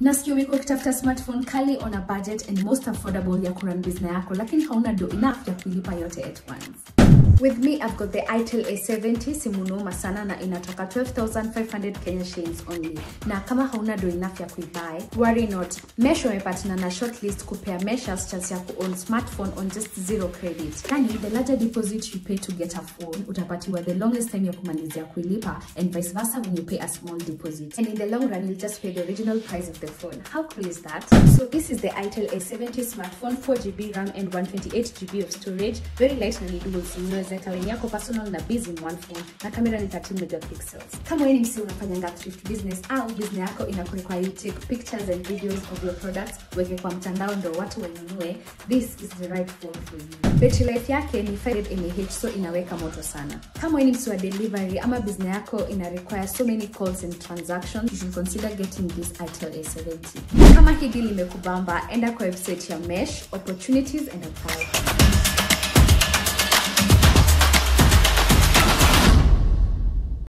na sio umekuwa ukitafuta smartphone kali on a budget and most affordable ya kurun business yako lakini hauna do enough ya kuilipa yote at once With me, I've got the itel A70 simu noma sana na inatoka 12,500 Kenya shillings only. Na kama hauna do enough ya kuibuy, worry not. Mesh wamepatana na shortlist kupea meshers chance ya kuown smartphone on just zero credit. Yani, the larger deposit you pay to get a phone, utapatiwa the longest time ya kumalizia kuilipa and vice versa when you pay a small deposit. And in the long run, you'll just pay the original price of the phone. How cool is that? So this is the itel A70 smartphone, 4GB RAM and 128GB of storage. Very light na ni dual SIM. Unaweza weka line yako personal na busy in one phone na kamera ni 13 megapixels. Kama wewe ni msi unafanyanga thrift business au business yako inakurequire you take pictures and videos of your products, weke kwa mtandao ndo watu wanunue, this is the right phone for you. Battery life yake ni 500 mAh so inaweka moto sana. Kama wewe ni msi wa delivery ama business yako ina require so many calls and transactions, you should consider getting this itel A70. Kama hii deal imekubamba, enda kwa website ya Mesh, opportunities and apply.